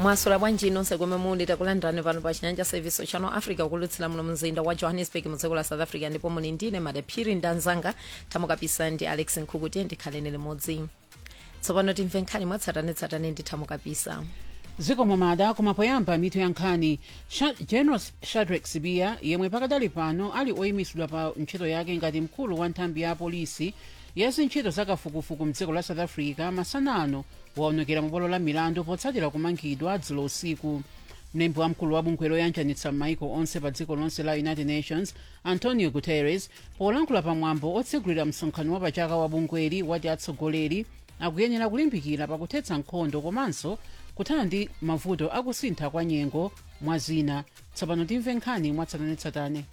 mwasula bwanji nonse komwe muli takulandirani pano pa chinyanja service channel africa kulutsira muno mzinda wa johannesburg mu dziko la south africa ndipo muli ndine madaphiri ndanzanga tamukapisa ndi alex nkhukuti ndikhaleni limodzi tsopano timve nkhani mwatsatanetsatane ndi tamukapisa dziko momada koma poyamba mitu ya nkhani Sha- general shadrack sibiya yemwe pakadali pano ali oyimisidwa pa ntchito yake ngati mkulu wa nthambi ya apolisi ya zintchito zakafukufuku mdziko la south africa masana ano waonekera mu bwalo la milandu potsatira kumangidwa dzulo usiku mlembi wamkulu wa bungwe loyanjanitsa m'maiko onse pa dziko lonse la united nations antonio guterres polankhula pamwambo otsegulira msonkhano wapachaka wa bungweli wati atsogoleri akuyenera kulimbikira pakuthetsa nkhondo komanso kuthana ndi mavuto akusintha kwa nyengo mwa zina tsopano timve nkhani mwatsatanetsatane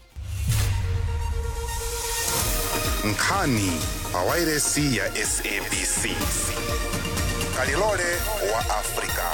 nkhani pawairesi ya sabc kalilole wa afrika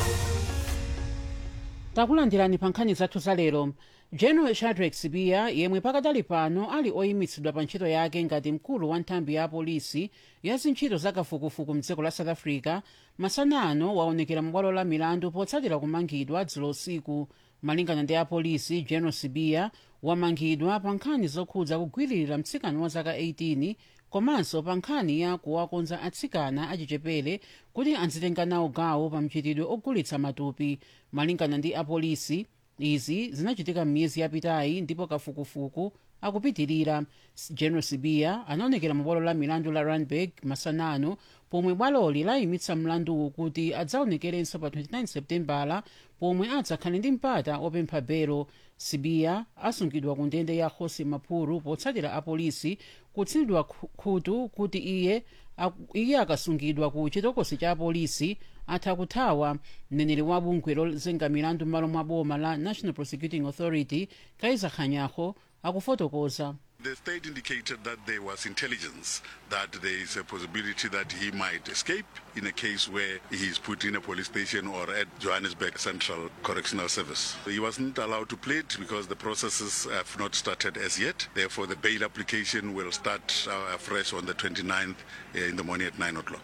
takulandirani pa nkhani zathu za lero general shadrack sibiya yemwe pakadali pano ali oyimitsidwa pa ntchito yake ngati mkulu wa nthambi ya apolisi ya zintchito zakafukufuku mdziko la south africa masana ano waonekera mu bwalo la milandu potsatira kumangidwa dzulo usiku malingana ndi apolisi general sibiya wamangidwa pa nkhani zokhudza kugwiririra mtsikana wa zaka 18 komanso pa nkhani ya kuwakonza atsikana achichepere kuti azitenga nawo gawo pa mchitidwe ogulitsa matupi malingana ndi apolisi izi zinachitika m'miyezi yapitayi ndipo kafukufuku akupitirira general sibiya anaonekera mu bwalo la milandu la randburg masanano pomwe bwaloli layimitsa mlanduwu kuti adzaonekerenso pa 29 septembala pomwe adzakhale ndi mpata opempha belo sibiya asungidwa ku ndende ya hosi maphuru potsatira apolisi kutsinidwa khu- khutu kuti iye ak- iye akasungidwa ku chitokosi cha apolisi atha kuthawa mneneri wa bungwe lozenga milandu m'malo mwa boma la national prosecuting authority kaiza khanyaho akufotokoza The state indicated that there was intelligence that there is a possibility that he might escape in a case where he is put in a police station or at Johannesburg Central Correctional Service. He wasn't allowed to plead because the processes have not started as yet. Therefore, the bail application will start uh, afresh on the 29th uh, in the morning at 9 o'clock.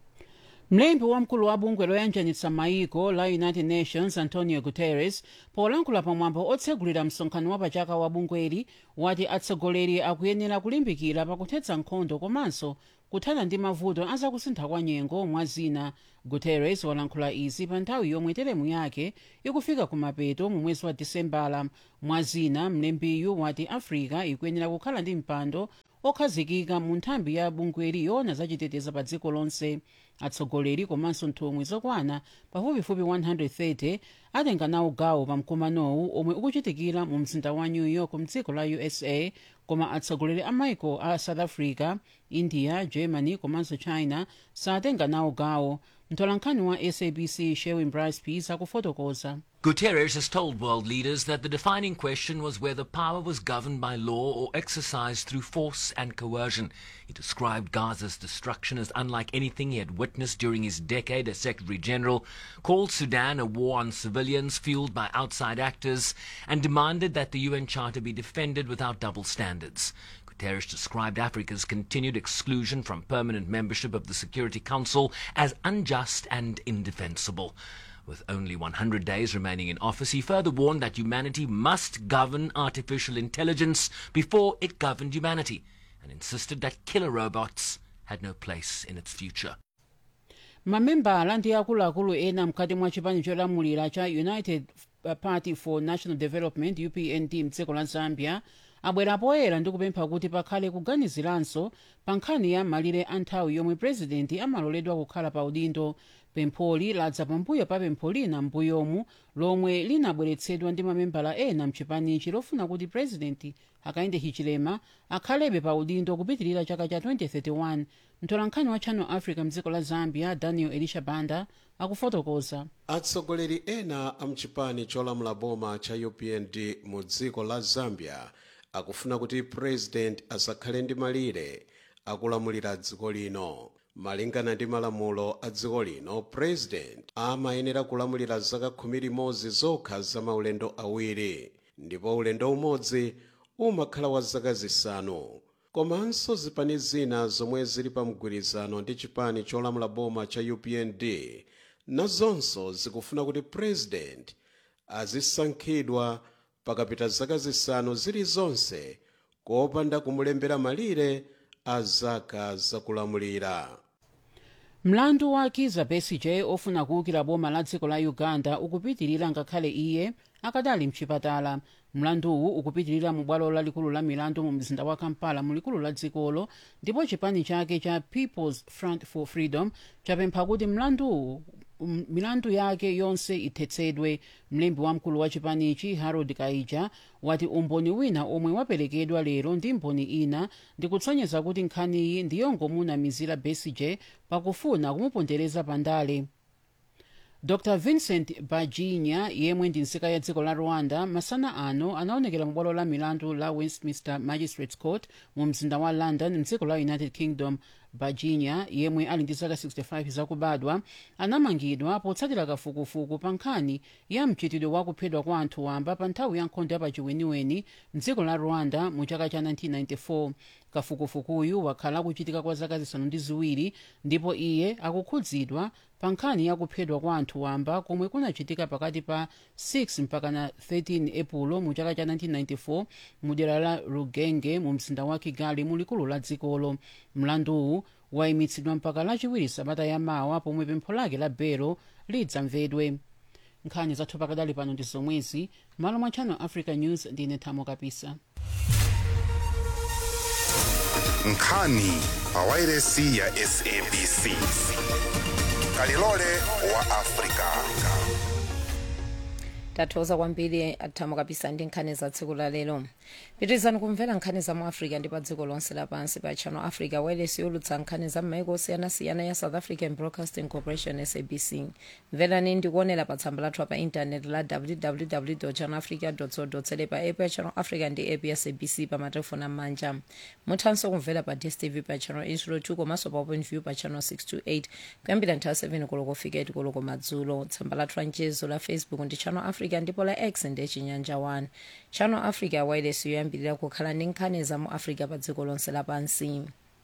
mlembi wamkulu wa bungwe loyanjanitsa maiko la united nations antonio guterres polankhula pamwambo otsegulira msonkhano wapachaka wa bungweli wati atsogoleri akuyenera kulimbikira pakuthetsa nkhondo komanso kuthana ndi mavuto azakusintha kwa nyengo mwa zina guterres walankhula izi pa nthawi yomwe teremu yake ikufika kumapeto mu mwezi wa disembala mwa zina mlembiyu wati africa ikuyenera kukhala ndi mpando okhazikika mu nthambi ya bungweli yoona zachiteteza pa dziko lonse atsogoleri komanso nthumwi zokwana pafupifupi 130 atenga nawo gawo pa mkumanowu omwe ukuchitikira mu mzinda wa new york mdziko la usa koma atsogoleri a maiko a south africa india germany komanso china satenga nawo gawo mtolankhani wa sabc sherwin brice peace akufotokoza Guterres has told world leaders that the defining question was whether power was governed by law or exercised through force and coercion. He described Gaza's destruction as unlike anything he had witnessed during his decade as Secretary General, called Sudan a war on civilians fueled by outside actors, and demanded that the UN Charter be defended without double standards. Guterres described Africa's continued exclusion from permanent membership of the Security Council as unjust and indefensible. With only 100 days remaining in office, he further warned that humanity must govern artificial intelligence before it governed humanity, and insisted that killer robots had no place in its future. mamembala ndi akuluakulu ena mkati mwa chipani cholamulira cha united party for national development upnd mdziko la zambia abwera poyera ndi kupempha kuti pakhale kuganiziranso pa nkhani ya malire a nthawi yomwe purezidenti amaloledwa kukhala pa udindo pempholi ladza pambuyo pa pempho lina m'mbuyomu lomwe linabweretsedwa ndi mamembala ena mchipanichi lofuna kuti purezidenti hakainde hichilema akhalebe pa udindo kupitirira chaka cha 2031 mtolankhani wa channel africa mdziko la zambia daniel elisha banda akufotokoza atsogoleri ena a mchipani cholamula boma cha upnd mu dziko la zambia akufuna kuti president asakhale ndi malire akulamulira dziko lino malingana ndi malamulo a dziko lino president amayenera kulamulira zaka khumi limodzi zokha za maulendo awiri ndipo ulendo umodzi umakhala wa zaka zisanu komanso zipani zina zomwe zili pa mgwirizano ndi chipani cholamula boma cha upnd nazonso zikufuna kuti president azisankhidwa pakapita zaka zisanu zilizonse kopanda kumulembera malire a zaka zakulamulira mlandu wa kiza besigye ofuna kuwukira boma la dziko la uganda ukupitirira ngakhale iye akadali mchipatala mlanduwu ukupitirira mu bwalo lalikulu la milandu mu mzinda wa kampala mu likulu la dzikolo ndipo chipani chake cha peoples front for freedom chapempha kuti mlanduwu um, milandu yake yonse ithetsedwe mlembi wamkulu wa chipanichi harold kaija wati umboni wina omwe waperekedwa lero ndi mboni ina ndikutsonyeza kuti nkhaniyi ndiyongomunamizira besigye pakufuna kumupondereza pandale dr vincent bajinya yemwe ndi nzika ya dziko la rwanda masana ano anaonekera mu bwalo la milandu la westminster magistrates court mu mzinda wa london mdziko la united kingdom bajinya yemwe ali ndi zaka 65 zakubadwa anamangidwa potsatira kafukufuku pa nkhani ya mchitidwe wa kuphedwa kwa anthu wamba pa nthawi ya nkhondo ya pachiweniweni mdziko la rwanda mu chaka cha 1994 kafukufukuyu wakhala akuchitika kwa zaka zisanu ndi ziwiri ndipo iye akukhudzidwa pa nkhani ya kuphedwa kwa anthu wamba komwe kunachitika pakati pa 6 mpaka na 13 epulo mu chaka cha 1994 mu dera la rugenge mu mzinda wa kigali mu likulu la dzikolo mlanduwu wayimitsidwa mpaka lachiwiri sabata yamawa pomwe pempho lake la belo lidzamvedwe nkhani zathu pakadali pano ndi zomwezi malo mwa channel africa news ndine thamo kapisa nkhani pawairesi ya sabc kalilole wa afrika tathokoza kwambiri athamo kapisa ndi nkhani za tsiku la lero pitirizani kumvera nkhani za mu africa ndi pa dziko lonse lapansi pa channel africa wireless yolutsa nkhani za m'maiko osiyanasiyana ya south african broadcasting corporation sabc mverani ndikuonera pa tsamba lathu pa intanet la www channel africa co za pa app ya channel africa ndi app ya sabc pa matelefoni am'manja muthanso kumvera pa dstv pa channel 802 komanso pa openview pa channel 628 kuyambira nthawi 7 koloko fika 8 koloko madzulo tsamba lathu la mchezo la facebook ndi channel africa ndipo la x ndi chinyanja 1 channel africa wireless yoyambirira kukhala ndi nkhani za mu africa pa dziko lonse lapansi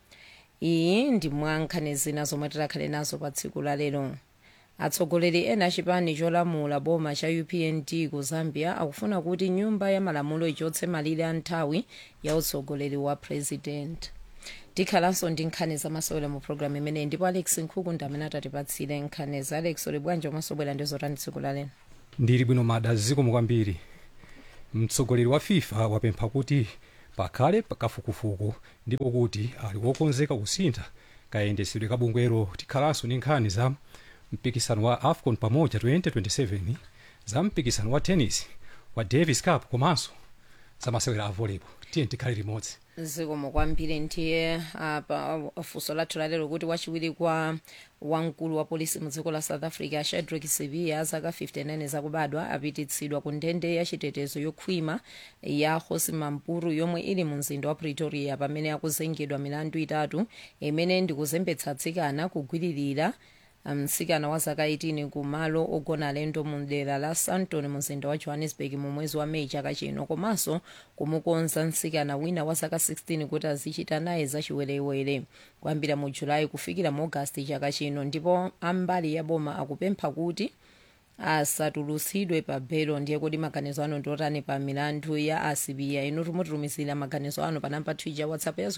iyi ndi mwa nkhani zina zomwe tikhale nazo pa tsiku la lero atsogoleri ena achipani cholamula boma cha upnd ku zambia akufuna kuti nyumba ya malamulo ichotse malire a nthawi ya utsogoleri wa president tikhalanso ndi nkhani zamasewera mu programu imeneyi ndipo alex nkhuku ndi amene atatipatsire nkhani za alex uli bwanji omasobwera ndi zotani tsiku la lero ndili bwino mada zikomo kwambiri mtsogoleri wa fifa wapempha kuti pakhale kafukufuku ndipo kuti ali wokonzeka kusintha kayendesedwe ka bungwero tikhalanso ndi nkhani za mpikisano wa afcon pamoja 2027 za mpikisano wa tennis wa davis cup komanso za masewera a volleyball tiye tikhale limodzi zikomo kwambiri ndiye apa funso lathu lalero kuti wachiwiri kwa wamkulu wa polisi mu dziko la south africa shadrack sibiya zaka 59 zakubadwa apititsidwa ku ndende ya chitetezo yokhwima ya hosi mampuru yomwe ili mu mzinda wa pretoria pamene akuzengedwa milandu itatu imene ndikuzembetsa atsikana kugwiririra mtsikana wa zaka 18 ku malo ogona alendo mu dera la sandton mu mzinda wa johannesburg mu mwezi wa meyi chaka chino komanso kumukonza mtsikana wina wa zaka 16 kuti azichita naye zachiwerewere kuyambira mu julayi kufikira mu agasti chaka chino ndipo ambali ya boma akupempha kuti asatulutsidwe pa belo ndiye kuti maganizo ano ndiotani pa milandu ya asibiya inu tumutirumizira maganizo ano pa namba twitter whatsapp ya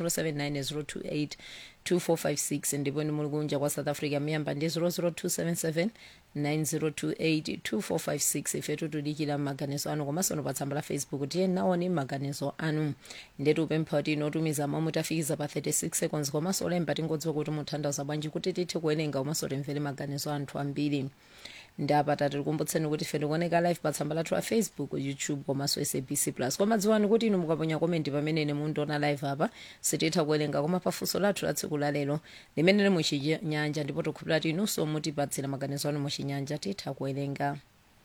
079 028 ndipo ni muli kunja kwa south africa miyamba ndi 00277 9028 2456 ifetu tudikira maganizo anu komanso pa tsamba la facebook tiye naoni maganizo anu ndetu upempha kuti inotumiza momwe tafikiza pa 36 seconds komanso olemba tingodziwa kuti muthandaza bwanji kuti tithe kuwerenga komanso timvere maganizo anthu ambiri ndapata tikukumbutseni kuti ife tikuoneka live pa tsamba lathu la facebook youtube komanso sabc plus koma dziwani kuti inu mukaponya komenti pamene mundiona live apa sititha kuwerenga koma pafunso lathu la tsiku la lero limene muchinyanja ndipo tikhulupirira kuti inunso mutipatsira maganizo anu muchinyanja titha kuwerenga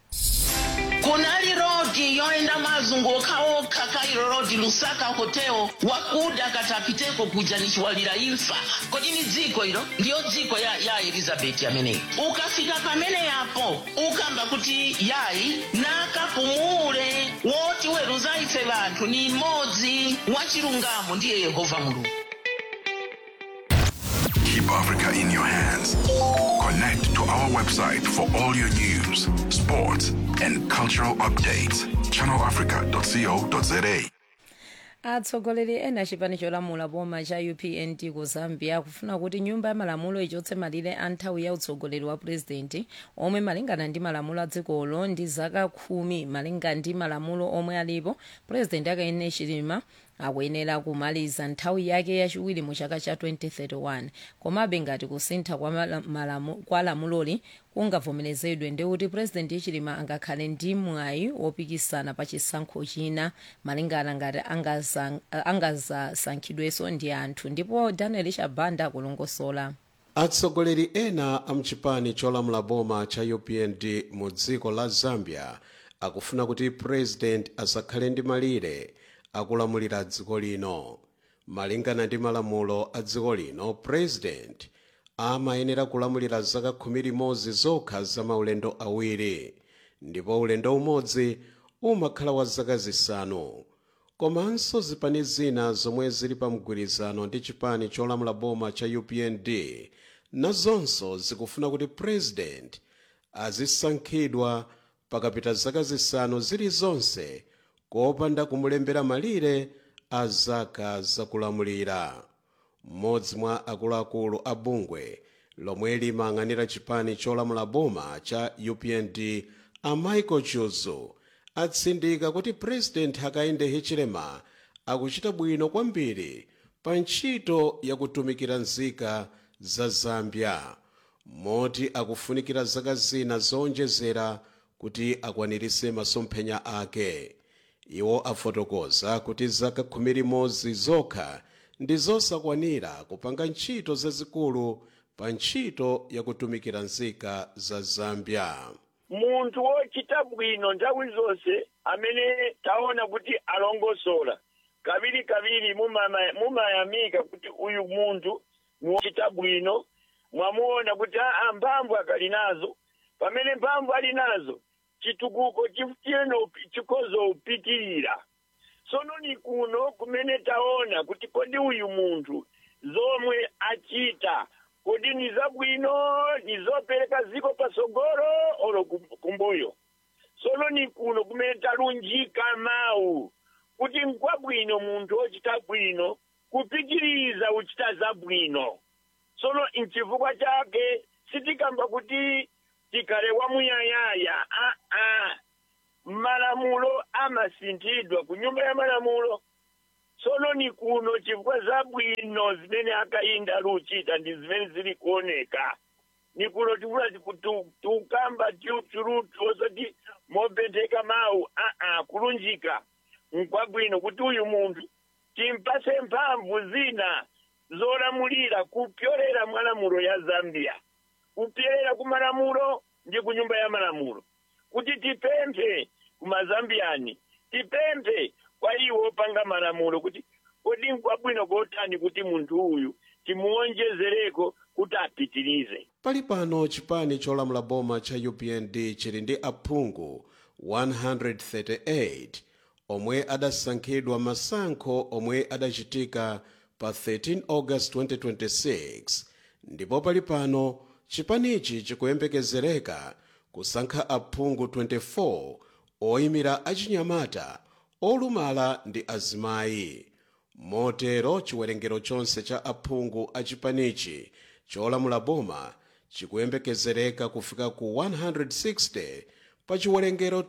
kunali rodi yoenda mazunguka okha kairo rodi lusaka hoteo wakuda katapiteko kuja nichiwalira imfa kodi ni dziko ilo ndiyo dziko ya, ya elizabeti ameneyi ukafika pamene yapo ukamba kuti yayi nakapumule woti weruza ife vanthu ni mmodzi wachilungamo ndiye yehova mulungu Africa in your hands. Connect to our website for all your news, sports, and cultural updates. channelafrica.co.za. atsogoleri ena chipani cholamula boma cha upnd ku zambia akufuna kuti nyumba ya malamulo ichotse malire a nthawi ya utsogoleri wa purezidenti omwe malingana ndi malamulo a dzikolo ndi zaka khumi malinga ndi malamulo omwe alipo purezidenti hakainde hichilema akuyenera kumaliza nthawi yake yachiwiri mu chaka cha 2031 komabe ngati kusintha kwa, mala- malamu, kwa lamuloli kungavomerezedwe ndi kuti purezidenti hichilema angakhale ndi mwayi wopikisana pa chisankho china malingana ngati angaza- angazasankhidwenso ndi anthu ndipo daniel chabanda akulongosola atsogoleri ena a mchipani cholamula boma cha upnd mu dziko la zambia akufuna kuti president asakhale ndi malire akulamulira dziko lino malingana ndi malamulo a dziko lino president amayenera kulamulira zaka khumi limodzi zokha za maulendo awiri ndipo ulendo umodzi umakhala wa zaka zisanu komanso zipani zina zomwe zili pa mgwirizano ndi chipani cholamula boma cha upnd nazonso zikufuna kuti president azisankhidwa pakapita zaka zisanu zilizonse kopanda kumulembera malire a zaka zakulamulira mmodzi mwa akuluakulu a bungwe lomwe limayang'anira chipani cholamula boma cha upnd a michael chuzu atsindika kuti president hakainde hichilema akuchita bwino kwambiri pa ntchito yakutumikira nzika za zambia moti akufunikira zaka zina zowonjezera kuti akwanirise masomphenya ake iwo afotokoza kuti zaka khumi limodzi zokha ndi zosakwanira kupanga ntchito zazikulu pa ntchito yakutumikira nzika za zambia munthu wochita bwino nthawi zonse amene taona kuti alongosola kaviri kaviri mumama- mumayamika kuti uyu munthu ni wochita bwino mwamuona kuti aa mphamvu akali nazo pamene mphamvu ali nazo chitukuko chifutiyeno chikhoza upitirira sono ni kuno kumene taona kuti kodi uyu munthu zomwe achita kodi ni zabwino ni zopereka ziko pasogolo olo kum- kumbuyo sono ni kuno kumene talunjika mawu kuti nkwabwino munthu wochita bwino kupitiriza uchita zabwino sono nchifukwa chake sitikamba kuti tikhale wamuyayaya aa malamulo amasinthidwa ku nyumba ya malamulo sono ni kuno chifukwa zabwino zimene akayinda luchita ndi zimene zili kuoneka ni kuno tikula tukamba tiutulutu osati mopentheka mawu aa kulunjika nkwabwino kuti uyu munthu timpase mphamvu zina zolamulira kupyolera mwalamulo ya zambia kupyolera ku malamulo ndi ku nyumba ya malamulo kuti tipemphe kumazambiyani tipemphe kwa iwo opanga malamulo kuti kodi nkwabwino kotani kuti munthu uyu timuwonjezereko kuti apitirize pali pano chipani cholamula boma cha upnd chili ndi aphungu 138 omwe adasankhidwa masankho omwe adachitika pa 13 august 2026 ndipo pali pano chipanichi chikuyembekezereka kusankha aphungu 24 oyimira achinyamata olumala ndi azimayi motero chiwerengero chonse cha aphungu a chipanichi cholamula boma chikuyembekezereka kufika ku 160 pa chiwerengero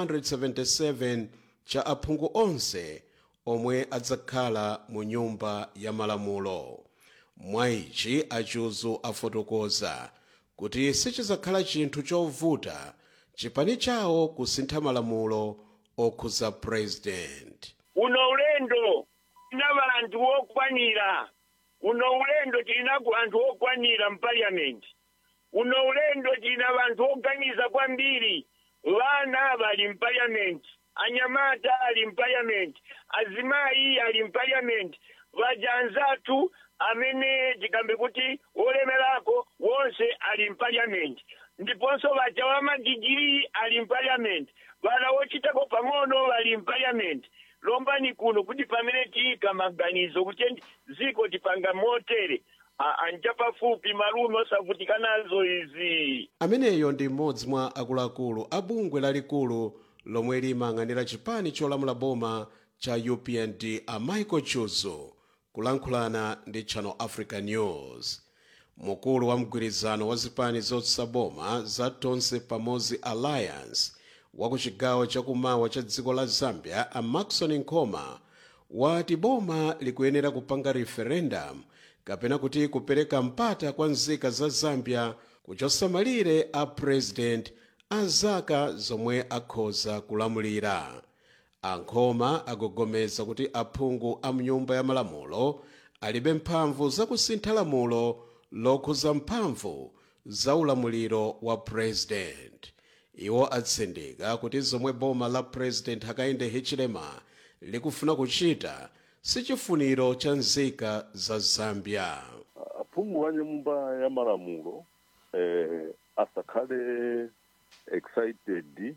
277 cha aphungu onse omwe adzakhala mu nyumba ya malamulo mwa ichi achuzu afotokoza kuti sichizakhala chinthu chovuta chipani chawo kusintha malamulo okhuza president uno ulendo tina vanthu wokwanira uno ulendo tilinaku anthu okwanira mpaliamenti uno ulendo tina vanthu oganiza kwambiri vana vali mpaliamenti anyamata ali mpaliamenti azimayi ali mpaliamenti vajanzathu amene tikambe kuti wolemerako wonse ali mpaliamenti ndiponso vaja wa madigiri ali mpaliamenti vana wochitako pang'ono vali mpaliamenti lombani kuno kuti pamene tiyika maganizo kuti dziko tipanga motere a- anja pafupi malume osavutika nazo izi ameneyo ndi mmodzi mwa akuluakulu a bungwe lalikulu lomwe limayang'anira chipani cholamula boma cha upnd a michael chuzu kulankhulana ndi channel africa news mkulu wa mgwirizano wa zipani zotsutsa boma za tonse pamodzi alliance wa ku chigawo chakumawa cha dziko la zambia a maxon nkoma wati boma likuyenera kupanga referendum kapena kuti kupereka mpata kwa nzika za zambia kuchotsa malire a president a zaka zomwe akhoza kulamulira ankhoma agogomeza kuti aphungu a mnyumba ya malamulo alibe mphamvu zakusintha lamulo lokhuza mphamvu za ulamuliro wa president iwo atsindika kuti zomwe boma la president hakainde hichilema likufuna kuchita sichifuniro cha nzika za zambia aphungu wa nyumba ya malamulo eh, asakhale excited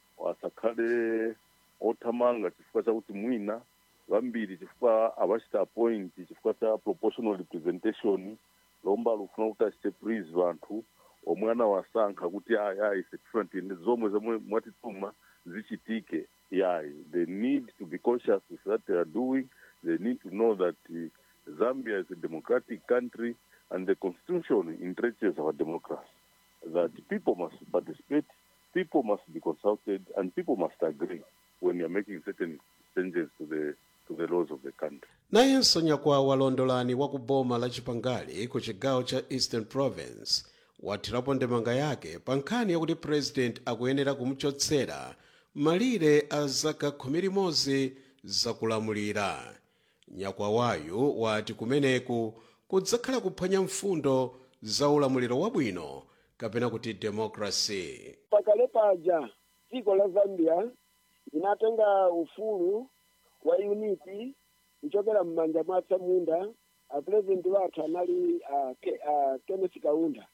asakhale othamanga chifukwa chakuti mwina vambiri chifukwa avachita appoint chifukwa cha proportional representation lomba lufuna kuti achite please vanthu omwe anawasankha kuti ayi ayi different ende zomwe zomwe mwatituma zichitike yayi they need to be conscious with what they are doing they need to know that uh, zambia is a democratic country and the constitution entrenches our democracy that people must participate people must be consulted and people must agree when you're making certain changes to the to the laws of the country nayenso nyakwawa londolani wa ku boma la chipangali ku chigawo cha eastern province wathirapo ndemanga yake pa nkhani yakuti president akuyenera kumuchotsera malire a zaka khumi limodzi zakulamulira nyakwawayu wati kumeneku kudzakhala kuphwanya mfundo za ulamuliro wabwino kapena kuti democracy pakale paja dziko la zambia linatenga ufulu wa unity kuchokera m'manja mwa atsamunda apurezidenti wathu anali uh, ke, uh, kenneth kaunda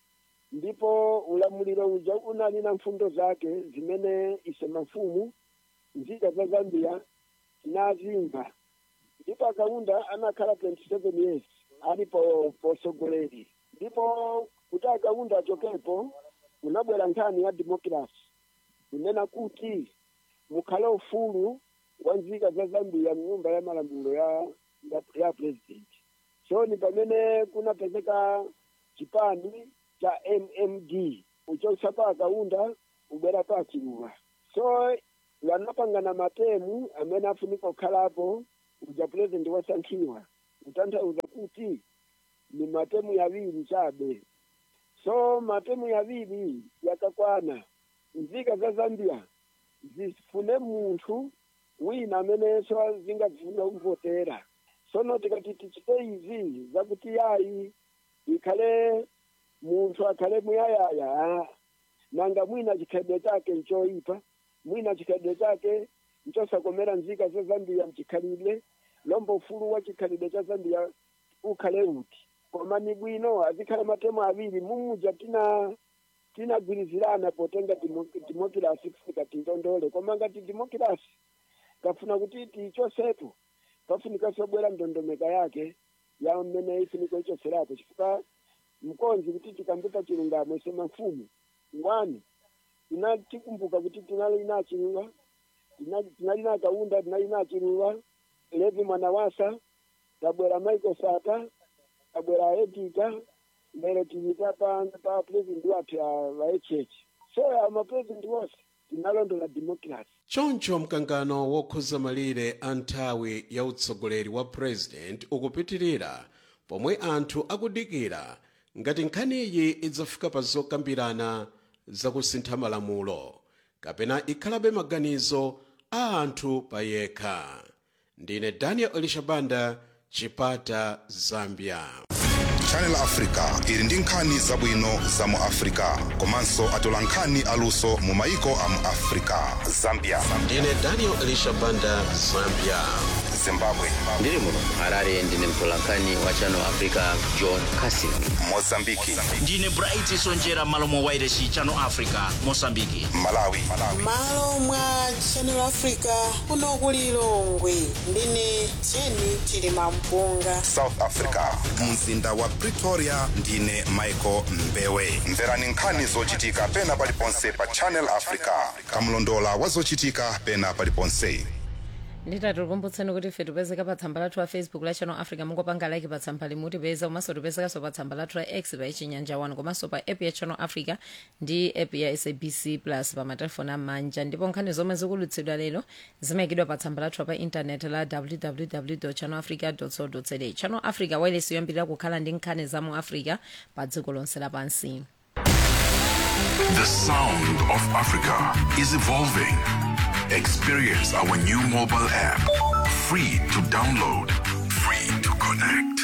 ndipo ulamuliro uja unali na mfundo zake zimene ise mafumu nzika za zambia tinazimva ndipo akaunda anakhala 27 years ali po posogoleri ndipo kuti akaunda achokepo unabwera nkhani ya democracy kunena kuti mukhale ufulu wa nzika za zambia mnyumba ya malamulo ya ya, ya president so ni pamene kunapezeka chipani cha mmd uchotsa pa akaunda ubwera pa chiluva so vanapangana matemu amene afunika kukhalapo uja president wasankhiwa kutanthauza kuti ni matemu yaviri chabe so matemu yaviri yakakwana nzika za zambia zifune munthu wina amenenso zingafuna kumvotera sono tikati tichite izi zakuti yayi ikhale munthu akhale muyayaya nanga mwina chikhalidwe chake nchoyipa mwina chikhalidwe chake nchosakomera nzika za zambia mchikhalidwe lombo ufulu wa chikhalidwe cha zambia ukhale uti koma ni bwino azikhala matemu aviri mumuja tina tinagwirizirana potenga demo- demokirasi kufika tindondole koma ngati demokirasi kafuna kuti tiichosepo pafunika sobwera ndondomeka yake ya mmene ifunika ichoserapo chifukwa mkonzi kuti tikambuta chilungamo sema mfumu ngwani tinatikumbuka kuti tinali na chiluva tina- tinali na kaunda tinali na chiluva levi mwana wasa tabwera michael sata tabwera edita lero tilita pa pa president wathu ya vaechechi so amapresident wose tinalondola democracy choncho mkangano wokhuza malire a nthawi ya utsogoleri wa president ukupitirira pomwe anthu akudikira ngati nkhaniyi idzafika pa zokambirana zakusintha malamulo kapena ikhalabe maganizo a anthu payekha ndine daniel elishabanda chipata zambia channel africa ili ndi nkhani zabwino za mu africa komanso atola nkhani aluso mu maiko a mu africa zambia ndine daniel elishabanda zambia zimbabwe ndiri muno harare ndine mtolankhani wa channel africa john casin mozambiki ndine bright sonjera malo mwa wairesi channel africa mosambiki malawi malo mwa channel africa kuno ku lilongwe ndine jeni chilima mpunga south africa mzinda wa pretoria ndine michael mbewe mverani nkhani zochitika pena paliponse pa channel africa kamlondola wa zochitika pena paliponse nditati tikumbutseni kuti ife tipezeka pa tsamba lathu la facebook la channel africa mungopanga like pa tsamba limutipeza komanso tipezekanso pa tsamba lathu la x pa ichinyanja 1 komanso pa app ya channel africa ndi app ya sabc plus pa matelefoni amanja ndipo nkhani zomwe zikulutsidwa lero zimayikidwa pa tsamba lathu pa intaneti la www channel africa co za channel africa wailesi yoyambirira kukhala ndi nkhani za mu africa pa dziko lonse lapansi The sound of Africa is evolving. Experience our new mobile app. Free to download, free to connect.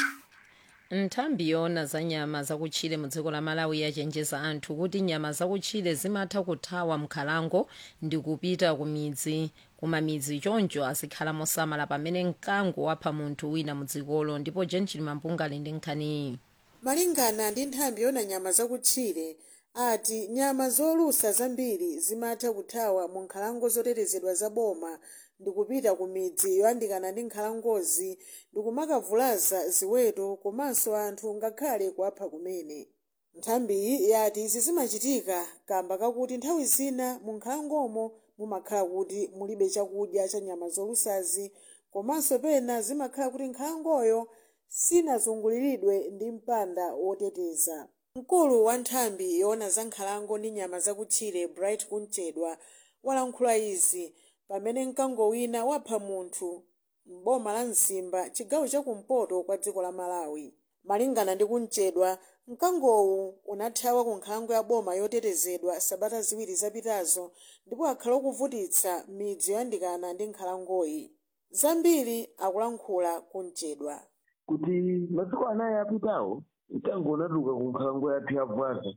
nthambi yona za nyama zakutchire mu dziko la malawi yachenjeza anthu kuti nyama zakutchire zimatha kuthawa mkhalango ndi kupita ku midzi kumamidzi choncho azikhala mosamala pamene mkango wapha munthu wina mu dzikolo ndipo jenchili mampunga ali ndi nkhaniyi malingana ndi nthambi yona nyama zakutchire ati nyama zolusa zambiri zimatha kuthawa mu nkhalango zotetezedwa za boma ndikupita ku midzi yoyandikana ndi nkhalangozi ndikumakavulaza ziweto komanso anthu ngakhale kuwapha kumene nthambiyi yati izi zimachitika kamba kakuti nthawi zina mu nkhalangomo mumakhala kuti mulibe chakudya cha nyama zolusazi komanso pena zimakhala kuti nkhalangoyo sinazunguliridwe ndi mpanda woteteza mkulu wa nthambi yoona za nkhalango ndi nyama zakutchire bright kunchedwa walankhula izi pamene mkango wina wapha munthu m'boma la msimba chigawo chakumpoto kwa dziko la malawi malingana ndi kunchedwa mkangowu unathawa ku nkhalango ya boma yotetezedwa sabata ziwiri zapitazo ndipo akhala okuvutitsa midzi yoyandikana ndi nkhalangoyi zambiri akulankhula kunchedwa kuti masiku anayi apitawo mkango unatuluka ku nkhalango yathu ya bwaza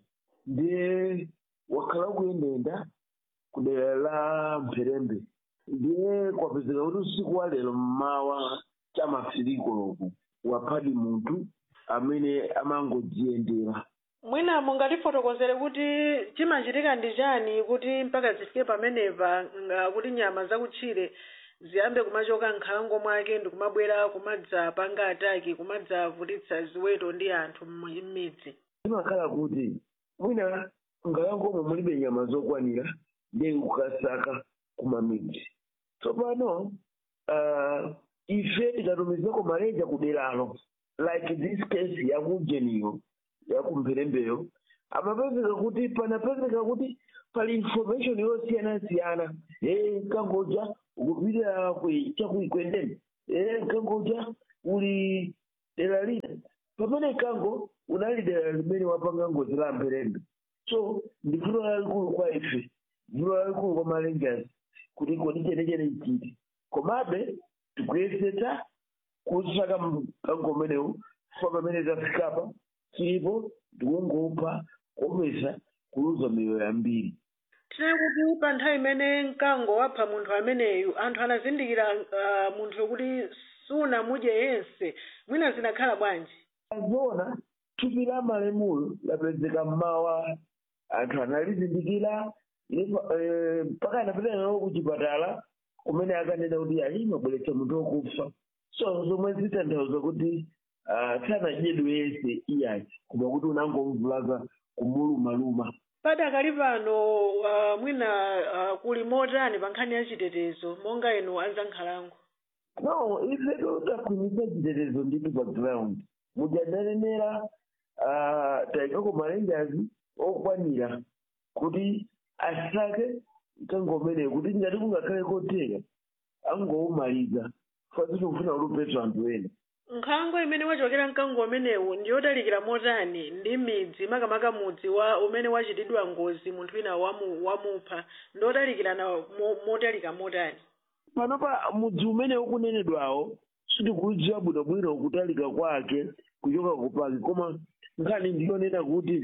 ndiye wakhala ukuyendayenda ku dera la mpherembe ndiye kwapezeka kuti usiku wa lero mmawa chamafiriko loku waphadi munthu amene amangodziyendera mwina mungatifotokozere kuti chimachitika ndi chani kuti mpaka zifike pamenepa nga kuti nyama zakutchire ziyambe kumachoka nkhalango mwake ndikumabwera kumadzapanga ataki kumadzavutitsa ziweto ndi anthu m'midzi zimakhala kuti mwina nkhalangomo mulibe nyama zokwanira ndiye kukasaka kumamidzi tsopano uh, ife tikatumizako malenja kuderalo like this case yakujeniyo yakumpherembeyo amapezeka kuti panapezeka kuti pali information yosiyana-siyana e mkangoja ukupita chakuikwendeni e mkangoja uli dera lina pamene mkango unali dera limene wapanga ngozi la mpherembe so ndi vuto lalikulu kwa ife vuto lalikulu kwa malenjazi kuti kodi chenechene chiti komabe tikuyesetsa kusaka mkango umenewu fa pamene tafikapa tilipo tikungopha kuopesa kuluza miyoyo yambiri tine kuti pa nthawi imene mkango wapha munthu ameneyu anthu anazindikira uh, munthu kuti sunamudye yense mwina zinakhala bwanji azona thupi la malemulo lapezeka mmawa anthu analizindikira mpaka anapita nawo kuchipatala kumene akanena kuti ali mabweretsa munthu wokufa so zomwe zitanthauza kuti sanadyedwe yense iyayi koma kuti unangomvulaza kumulumaluma padakali pano uh, mwina uh, kuli motani pa nkhani ya chitetezo monga inu anzankhalango no ife takhwimitsa chitetezo ndithu pa ground mujananenera uh, tayikako malenjazi okwanira kuti asake mkango umeneyo kuti ngati kungakhale kotheka angowumaliza fasi tikufuna ulupetsa anthu ena nkhalango imene wachokera mkango umenewu ndi yotalikira motani ndi midzi makamaka mudzi wa umene wachitidwa ngozi munthu wina wamu, wamupha ndi otalikirana mo, motalika motani panopa mudzi umene ukunenedwawo sitikudziwa bwinobwino kutalika kwake kuchoka kupaki koma nkhani ndiyonena kuti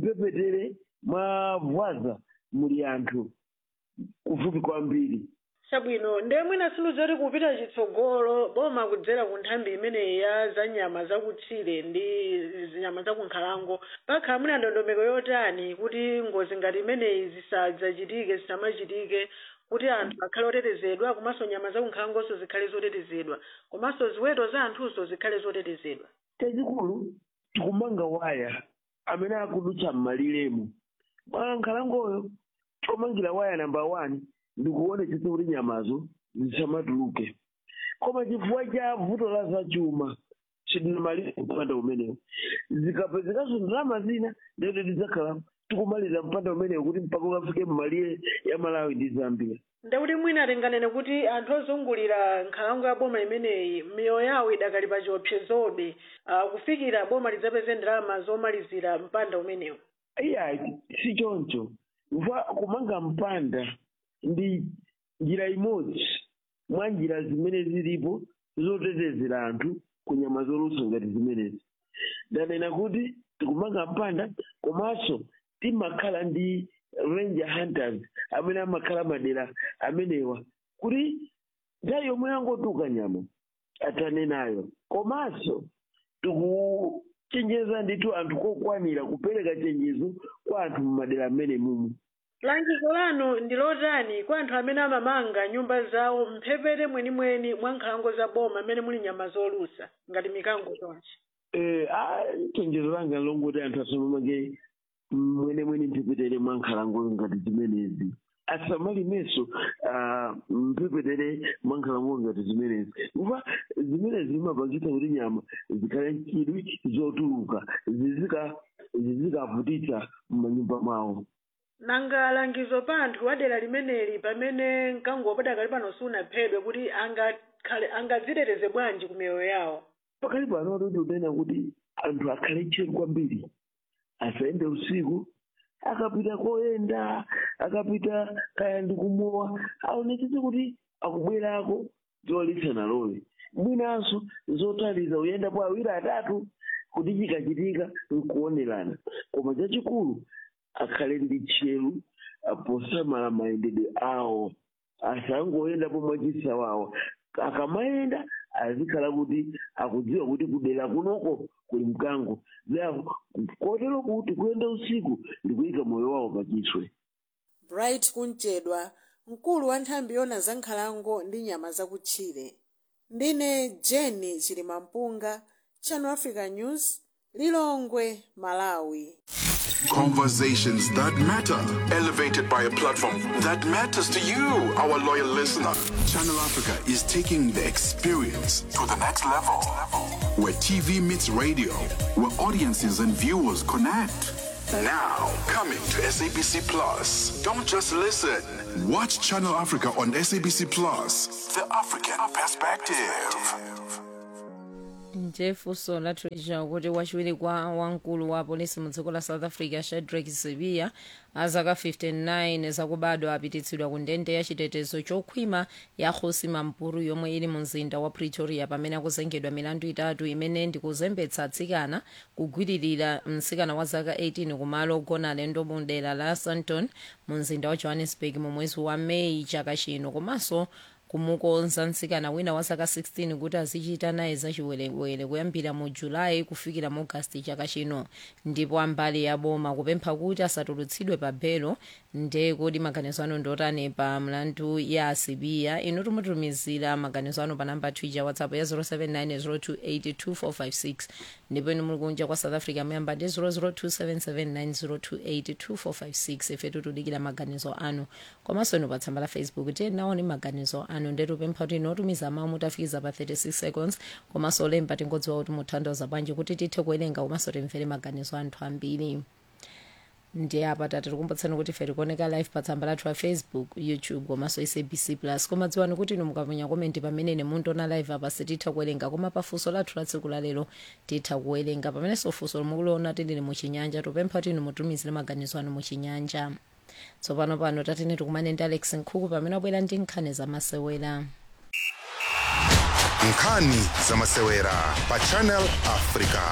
mpepetere mwa vwaza muli anthu kufupi kwambiri chabwino ndiye mwina sinuzoti kupita chitsogolo boma kudzera ku nthambi imeneyi ya za nyama zakutchire ndi nyama zakunkhalango pakhala mwina ndondomeko yotani kuti ngozi ngati imeneyi zisadzachitike zisamachitike kuti anthu akhale otetezedwa komanso nyama zakunkhalangonso zikhale zotetezedwa komanso ziweto za anthuzo zikhale zotetezedwa chachikulu tikumanga waya amene akudutsa m'maliremo mwa nkhalangoyo chomangira waya namba one ndikuonetsetsa kuti nyamazo zisamatuluke koma chifukwa cha vuto la zachuma sidinamalire mpanda umenewo zikapezekanso ndalama zina ndiyoti tidzakhala tikumaliza mpanda umenewo kuti mpaka ukafike mmalire ya malawi ndi zambia ndekuti mwina tinganene kuti anthu ozungulira nkhalango ya boma imeneyi miyoyo yawo idakali pa chiopsezobe uh, kufikira boma lidzapeze ndalama zomalizira mpanda umenewo iya si choncho mva kumanga mpanda ndi njira imodzi mwa njira zimene zilipo zotetezera anthu ku nyama zolusa ngati zimenezi ndanena kuti tikumanga mpanda komanso timakhala ndi ranger hunters amene amakhala madera amenewa kuti nthawi yomwe yangotuka nyama atanenayo komanso tikuchenjeza ndithu anthu kokwanira kupereka chenjezo kwa anthu mumadera amene mumu langizo lanu ndi lotani kwa anthu amene amamanga nyumba zawo mphepete mwenimweni mwa nkhalango za boma amene muli nyama zolusa ngati mikango chonchi Eh, ah, chenjezo langa longoti anthu asamamange mwenemwene mphepete mwa nkhalango ngati zimenezi asamalimenso ah, mphepete mwa nkhalango ngati zimenezi kuva zimenezi zimapangitsa kuti nyama zikhale nchidwi zotuluka zizika zizikavutitsa m'manyumba mwawo nanga langizo pa anthu a dera limeneli pamene mkango padakali pano sunaphedwe kuti angakhale angadziteteze bwanji ku miyoyo yawo pakali pano toti unena kuti anthu akhale tcheru kwambiri asayende usiku akapita koyenda akapita kaya ndikumowa aonetsetse kuti akubwerako zolitsa nalowe mwinanso zotaliza uyendapo awiri atatu kuti chikachitika nkuonerana koma chachikulu akhale ndi tcheru ah, posamala mayendedwe awo asangoyendapo mwachisawawa akamayenda azikhala kuti akudziwa kuti kudera kunoko kuli mkango therefore kotero kuti kuyenda usiku ndikuyika moyo wawo pachiswe bright kunchedwa mkulu wa nthambi yona za nkhalango ndi nyama zakutchire ndine jeni chilimampunga channel africa news lilongwe malawi Conversations that matter, elevated by a platform that matters to you, our loyal listener. Channel Africa is taking the experience to the next level. Where TV meets radio, where audiences and viewers connect. Now, coming to SABC Plus. Don't just listen. Watch Channel Africa on SABC Plus. The African perspective. njefunso lathuja kuti wachiwiri kwa wamkulu wa polisi mu dziko la south africa shadrack sibiya azaka 59 zakubadwa apititsidwa ku ndende ya chitetezo chokhwima ya khosi mampuru yomwe ili mu mzinda wa pretoria pamene akuzengedwa milandu itatu imene ndikuzembetsa atsikana kugwiririra mtsikana wa zaka 18 kumalo ogona alendo mu dera la sandton mu mzinda wa johannesburg mu mwezi wa meyi chaka chino komanso kumukonza mtsikana wina wa zaka 16 kuti azichita naye zachiwerewere kuyambira mu julayi kufikira mu agasti chaka chino ndipo ambali ya boma kupempha kuti asatulutsidwe pa belo nde kodi maganizo anu ndotani pa mlandu ya asibiya inu tumutumizira maganizo anu pa namba twitter whatsapp ya 0790282456 ndipo inu muli kunja kwa south africa muyamba ndi 0027790282456 ife tutudikira maganizo anu komanso inu pa tsamba la facebook tiyenaoni maganizo anu ndetupempha kuti inotumiza mawu mutafikiza pa 36 seconds komanso olemba tingodziwa kuti mutanthauza bwanji kuti tithe kuwerenga komanso timvere maganizo anthu ambiri ndi apa tati tikumbutseni kuti ife tikuoneka live pa tsamba lathu la facebook youtube komanso sabc plus koma dziwani kuti inu mukaponya komenti pamene muntiona live apa sititha kuwerenga koma pafunso lathu la tsiku lalero titha kuwerenga pamenenso funso mukuliona tili muchinyanja tupempha kuti inu mutumizire maganizo anu muchinyanja tsopano pano tatene tikumane ndi alex nkhuku pamene abwera ndi nkhani zamasewera nkhani zamasewera pa channel africa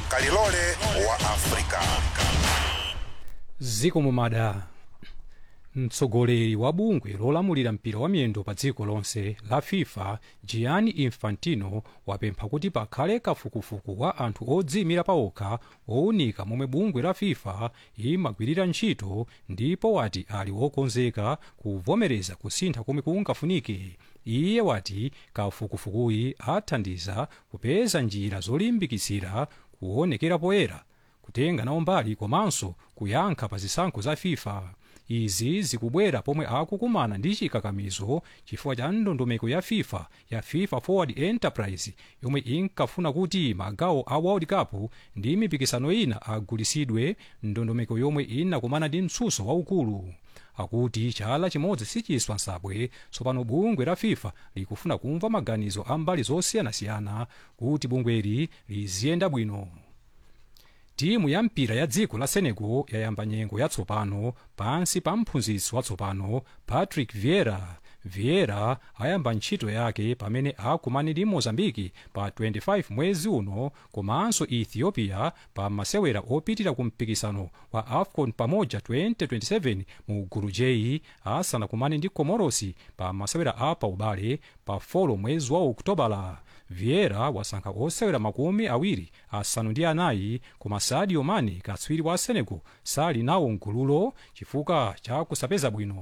kalilole wa africa ziko mumada mtsogoleri wa bungwe lolamulira mpira wa miyendo pa dziko lonse la fifa gianni infantino wapempha kuti pakhale kafukufuku wa anthu odziyimira pawokha owunika momwe bungwe la fifa imagwirira ntchito ndipo wati ali wokonzeka kuvomereza kusintha komwe kungafunike iye wati kafukufukuyi athandiza kupeza njira zolimbikitsira kuonekera poyera kutenga nawo mbali komanso kuyankha pa zisankho za fifa izi zikubwera pomwe akukumana ndi chikakamizo chifukwa cha ndondomeko ya fifa ya fifa forward enterprise yomwe inkafuna kuti magawo a world cup ndi mipikisano ina agulitsidwe ndondomeko yomwe inakumana ndi mtsutso waukulu akuti chala chimodzi sichiswa nsabwe tsopano bungwe la fifa likufuna kumva maganizo a mbali zosiyanasiyana kuti bungweli liziyenda bwino timu ya mpira ya dziko la senegal yayamba nyengo yatsopano pansi pa mphunzitsi watsopano patrick vieira vieira ayamba ntchito yake pamene akumane ndi mozambiki pa 25 mwezi uno komanso ethiopia pa masewera opitira ku mpikisano wa afcon pamoja 2027 mu gulu j asanakumane ndi comorosi pa masewera a paubale pa 4 mwezi wa okutobala vieira wasankha osewera makumi awiri asanu ndi anayi koma sadio mane katswiri wa senegal sali nawo mgululo chifukwa cha kusapeza bwino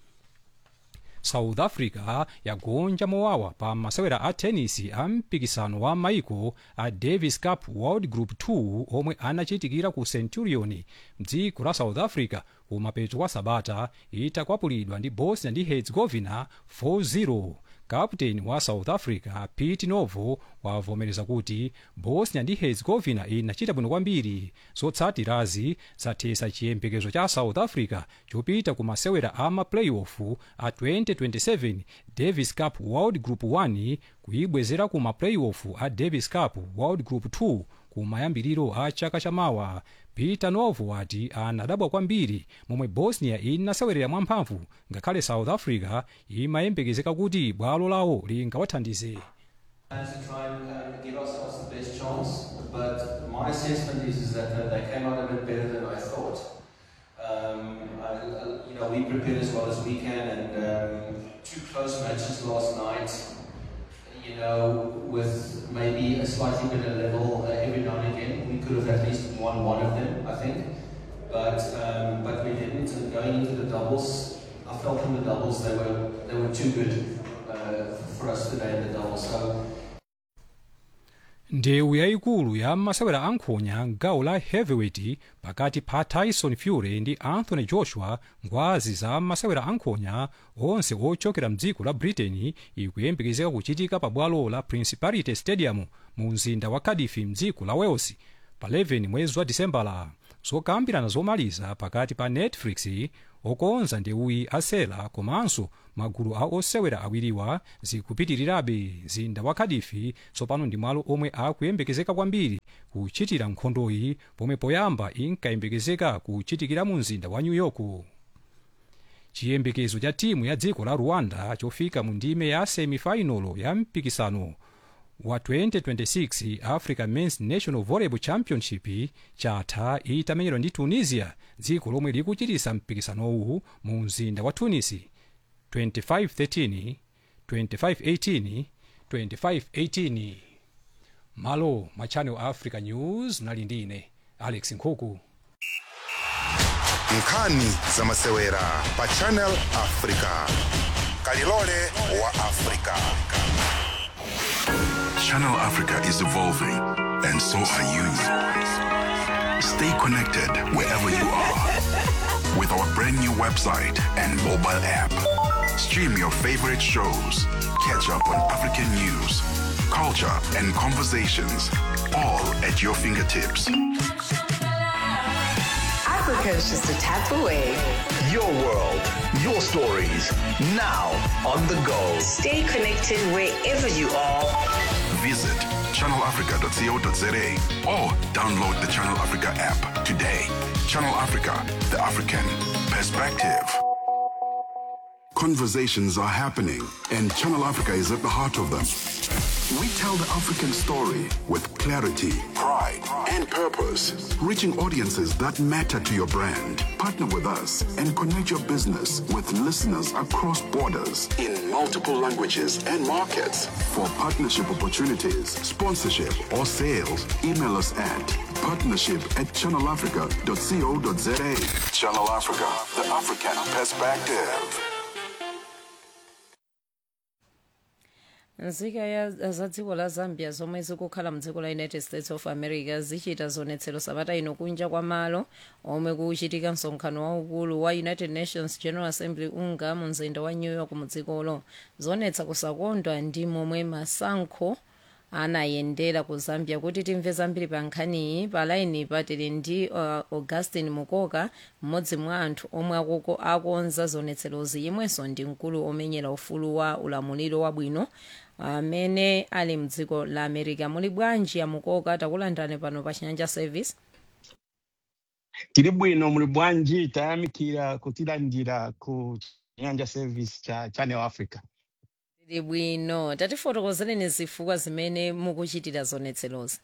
south africa yagonja mowawa pa masewera a tenisi a mpikisano wa maiko a davis cup world group 2 omwe anachitikira ku centurion mdziko la south africa kumapeto kwa sabata itakwapulidwa ndi bosnia ndi herzegovina 4-0 kaputeni wa south africa pete novo wavomereza kuti bosnia ndi herzegovina inachita bwino kwambiri zotsatirazi zathetsa chiyembekezo cha south africa chopita ku masewera a maplayoff a 2027 davis cup world group 1 kuyibwezera ku maplayoff a davis cup world group 2 kumayambiriro a chaka chamawa peter novo wati anadabwa kwambiri momwe bosnia inasewerera mwamphamvu ngakhale south africa imayembekezeka kuti bwalo lawo lingawathandize to try and um, give ourselves the best chance, but my assessment is, is that, that they came out a bit better than I thought. Um, I, I- you know, we prepared as well as we can, and um, two close matches last night. You know, with maybe a slightly better level uh, every now and again, we could have at least won one of them, I think. But um, but we didn't. And going into the doubles, I felt in the doubles they were they were too good uh, for us today in the doubles. So. ndewu yayikulu ya masewera ankhonya gawo la heavyweight pakati pa tyson fury ndi anthony joshua ngwazi za masewera ankhonya onse ochokera mdziko la britain ikuyembekezeka kuchitika pa bwalo la principality stadium mu mzinda wa cardiff mdziko la wales pa 11 mwezi wa disembala zokambirana zomaliza pakati pa netflix okonza ndewuyi asela komanso magulu a osewera awiriwa zikupitirirabe mzinda wa cardiff tsopano ndi malo omwe akuyembekezeka kwambiri kuchitira nkhondoyi pomwe poyamba inkayembekezeka kuchitikira mu mzinda wa new york chiyembekezo cha timu ya dziko la rwanda chofika mu ndime ya semifinalo ya mpikisano wa 2026 africa men's national volleyball championship chatha itamenyedwa ndi tunisia dziko lomwe likuchitisa mpikisanowu mu mzinda wa tunis 2513 2518 2518 malo mwa channel africa news nali ndine alex nkhuku nkhani za masewera pa channel africa kalilole wa africa Channel Africa is evolving, and so are you. Stay connected wherever you are with our brand new website and mobile app. Stream your favorite shows, catch up on African news, culture, and conversations, all at your fingertips. Africa is just a tap away. Your world, your stories, now on the go. Stay connected wherever you are. Visit channelafrica.co.za or download the Channel Africa app today. Channel Africa, the African perspective. Conversations are happening, and Channel Africa is at the heart of them. We tell the African story with clarity, pride, and purpose, reaching audiences that matter to your brand. Partner with us and connect your business with listeners across borders in multiple languages and markets. For partnership opportunities, sponsorship, or sales, email us at partnership at channelafrica.co.za. Channel Africa, the African perspective. nzika ya za dziko la zambia zomwe zikukhala mdziko la united states of america zichita zionetsero sabata ino kunja kwa malo omwe kuchitika msonkhano waukulu wa united nations general assembly unga mu mzinda wa new york mu dzikolo zionetsa kusakondwa ndi momwe masankho anayendera ku zambia kuti timve zambiri pa nkhaniyi pa laini patili ndi uh, augustin mukoka mmodzi mwa anthu omwe akuko- akonza zionetserozi yemwenso ndi mkulu omenyera ufulu wa ulamuliro wabwino amene ali mdziko la america muli bwanji ya mukoka takulandirani pano pa chinyanja service tiri bwino muli bwanji tayamikira kutilandira ku nyanja service cha channel africa tili bwino tatifotokozereni zifukwa zimene mukuchitira zionetserozi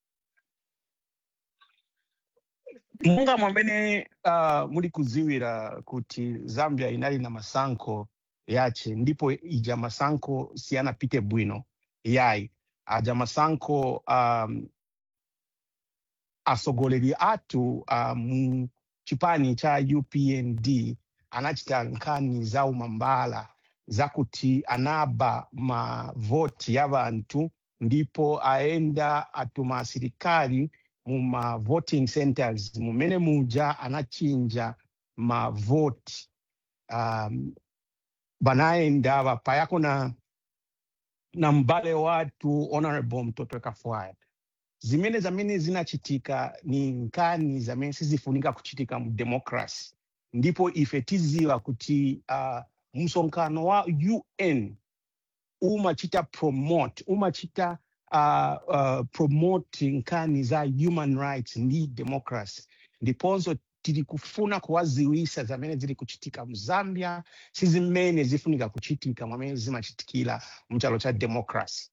monga mwamene uh, muli kuziwira kuti zambia inali na masankho yace ndipo ija masankho siyanapite bwino yayi aja masankho um, asogoleri athu uh, mu chipani cha upnd anachita nkhani za umambala zakuti anaba mavoti ya vanthu ndipo aenda atuma asilikali mu ma voting centers mumene muja anachinja mavoti um, banaenda vapayako na na mbale watu honorable mtoto kafwaya zimene zamene zinachitika ni nkani zamene sizifunika kuchitika mu democracy ndipo ife tiziwa kuti uh, msonkhano wa un umachita promote umachita uh, uh, promote nkani za human rights ndi democracy ndiponso tiri kufuna kuwaziwisa zamene ziri kuchitika mu zambia si zimene zifunika kuchitika mwamene zimachitikira mchalo cha democracy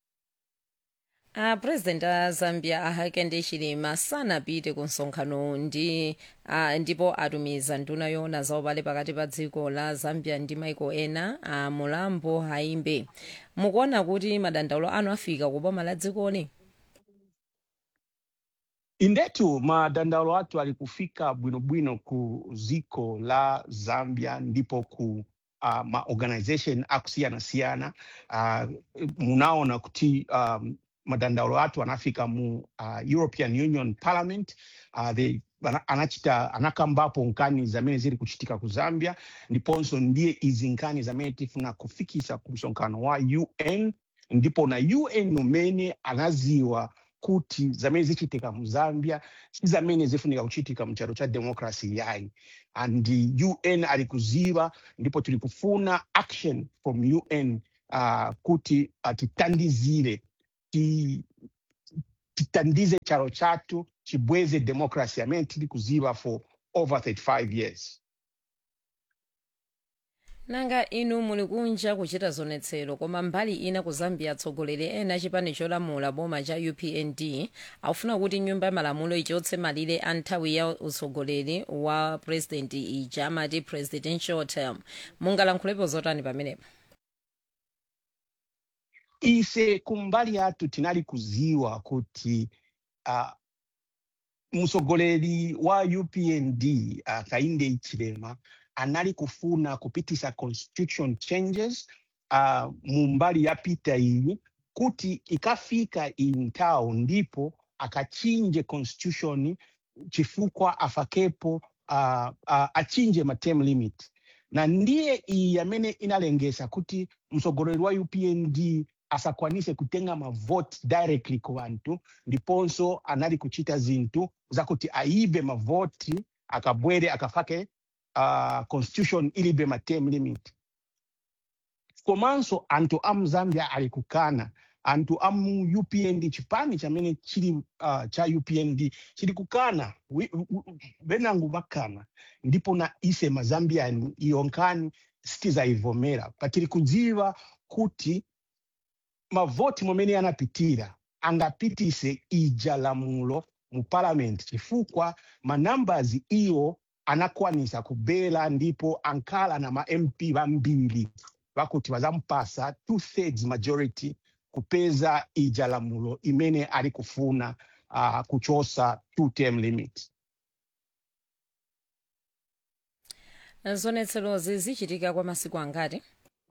a president a zambia ahakende hichilema sanapite ku msonkhano ndi uh, ndipo atumiza nduna yoona za ubale pakati pa dziko la zambia ndi maiko ena a mulambo haimbe mukuona kuti madandaulo anu afika ku boma la dzikoli indetu madandaulo athu ali kufika bwinobwino ku ziko la zambia ndipo ku uh, maorganization akusiyana-siyana uh, munaona kuti um, madandaulo athu anafika mu uh, european union parliament uh, they, ana- anachita anakambapo nkani zamene ziri kuchitika ku zambia ndiponso ndiye izi nkani zamene tifuna kufikisa ku msonkhano wa un ndipo na un umene anaziwa kuti zamene zichitika mu zambia si zamene zifunika kuchitika mchalo cha democracy yayi and un ali kuziva ndipo tili kufuna action from un uh, kuti uh, titandizire ti, titandize chalo chathu chibweze democracy amene tili kuziva for over 35 years nanga inu muli kunja kuchita zionetsero koma mbali ina ku zambia atsogoleri ena chipani cholamula boma cha upnd akufuna kuti nyumba ya malamulo ichotse malire a nthawi ya utsogoleri wa president ija amati presidential term mungalankhulepo zotani pamenepo ise kumbali yathu tinali kuziwa kuti uh, mtsogoleri wa upnd uh, kainde ichilema anali kufuna kupitisa constitution changes uh, mu mbali yapita iyi kuti ikafika iyi nthawi ndipo akachinje constitution chifukwa afakepo uh, uh, achinje ma term limit na ndiye iyi amene inalengesa kuti mtsogoleri wa upnd asakwanise kutenga mavote directly ku vanthu ndiponso anali kuchita zinthu zakuti aibe mavoti akabwere akafake uh, constitution ilibe ma term limit komanso anthu amu zambia ali kukana anthu amu upnd chipani chamene chili uh, cha upnd chili kukana Wi- wi- venango vakana ndipo na ise mazambiani iyo nkhani sitizayivomera patili kudziwa kuti mavoti momene anapitira angapitise ija lamulo mu parliament chifukwa manumbers iwo anakwanisa kubela ndipo ankhala na ma mp vambiri vakuti vazampasa two thirds majority kupeza ija lamulo imene ali kufuna uh, kuchosa two term limit zonetserozi zichitika kwa masiku angati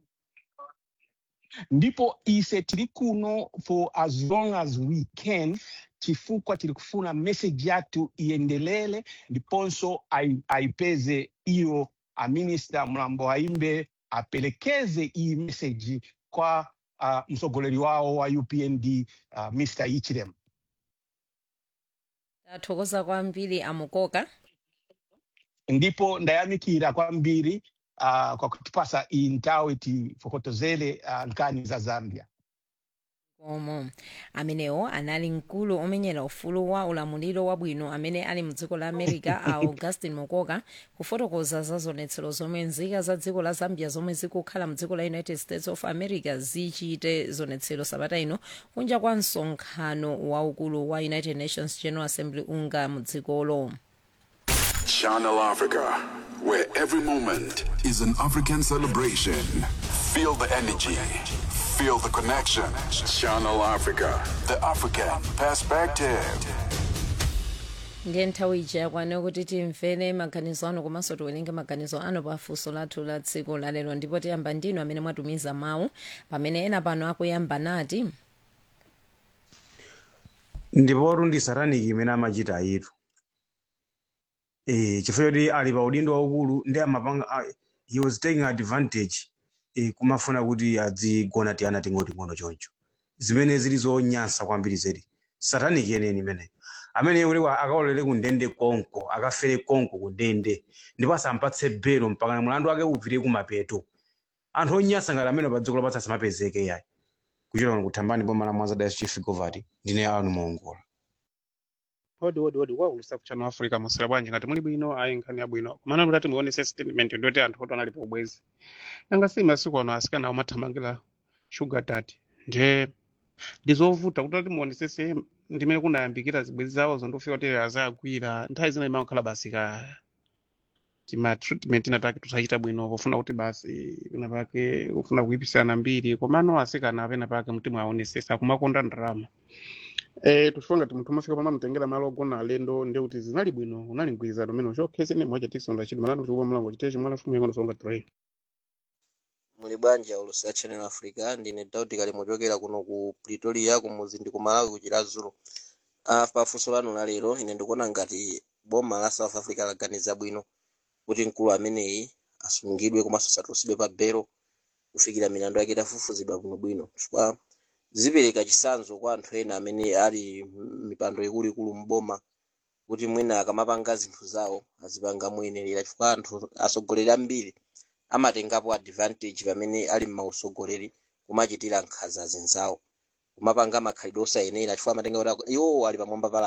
ndipo ise tili kuno for as long as we can chifukwa tili kufuna message yathu iyendelele ndiponso ai- aipeze iyo aminista mlambo aimbe apelekeze iyi message kwa uh, msogoleri wao wa upnd uh, mr ichirem tathokoza kwambiri amukoka ndipo ndayamikira kwambiri uh, kwa kutipasa iyi nthawi tifokotozere uh, nkhani za zambia omo amenewo anali mkulu omenyera ufulu wa ulamuliro wabwino amene ali mdziko la america a augustin mokoka kufotokoza za zonetsero zomwe nzika za dziko la zambia zomwe zikukhala mdziko la united states of america zichite zonetsero sabata ino kunja kwa msonkhano waukulu wa united nations general assembly unga mdzikolo Channel Africa, where every moment is an African celebration. Feel the energy, feel the connection. Channel Africa, the African perspective. ndiye nthawi ija yakwana kuti timvere maganizo anu komanso tiwerenge maganizo anu pa funso lathu la tsiku lalero ndipo tiyamba ndinu amene mwatumiza mawu pamene ena pano akuyamba nati ndipotu ndi sataniki imene amachita ayitu eh chifukwa choti ali pa udindo waukulu ndi amapanga a- he was taking advantage eh kumafuna kuti adzigona tiyana ting'oting'ono choncho zimene zili zonyansa kwambiri zedi sataniki yeneni imene amene kuti akaolere ku ndende konko akafere konko ku ndende ndipo asampatse belo mpaka mlandu wake upite kumapeto anthu onyansa ngati amene pa dziko lapatsa asamapezeke yayi kuchita kuno kuthambani boma la mwanza diocese chief govati ndine anu mongola odi odi odi waulusa kuchano africa masira bwanji ngati muli bwino ayi nkhani yabwino kumana kuti muonese statement ndoti anthu oti anali pobwezi nanga si masiku ano asikana amathamangira sugar daddy nje ndizovuta kuti ati muonesese ndimene kunayambikira zibwenzi zawo zondofika kuti azagwira nthawi zina imakhala basi ka tima treatment inataki tusachita bwino pofuna kuti basi pena pake ufuna kuipisana mbiri komano asikana apena pake mtima aonesesa kumakonda ndalama Eh, tuchifuna ngati munthu umafika pama mtengera malo ogona alendo ndi kuti zinali bwino unali mgwirizano umene uchokhese ne mwacha tisonda chiti malano tikupa mlango chitechi mwana fumu yangono songa tray muli bwanji aulusi ya channel africa ndine dauti kali muchokera kuno ku pretoria kumuzi ndi ku malawi kuchira zulu uh, pafunso lanu la lero ine ndikuona ngati boma la south africa laganiza bwino kuti mkulu ameneyi asungidwe komanso asatulusidwe pa belo kufikira milandu yake itafufuzidwa bwinobwino chifukwa zipereka chisanzo kwa anthu ena amene ali mipando ikuluikulu mboma kuti mwina akamapanga zinthu zawo azipanga moyenerera chifukwa anthu atsogoleri ambiri amatengapo advantage pamene ali m'mausogoleri kumachitira nkhanza zinzawo kumapanga makhalidwe osayenera chifukwa amatenga kuti iwo ali pamwamba pa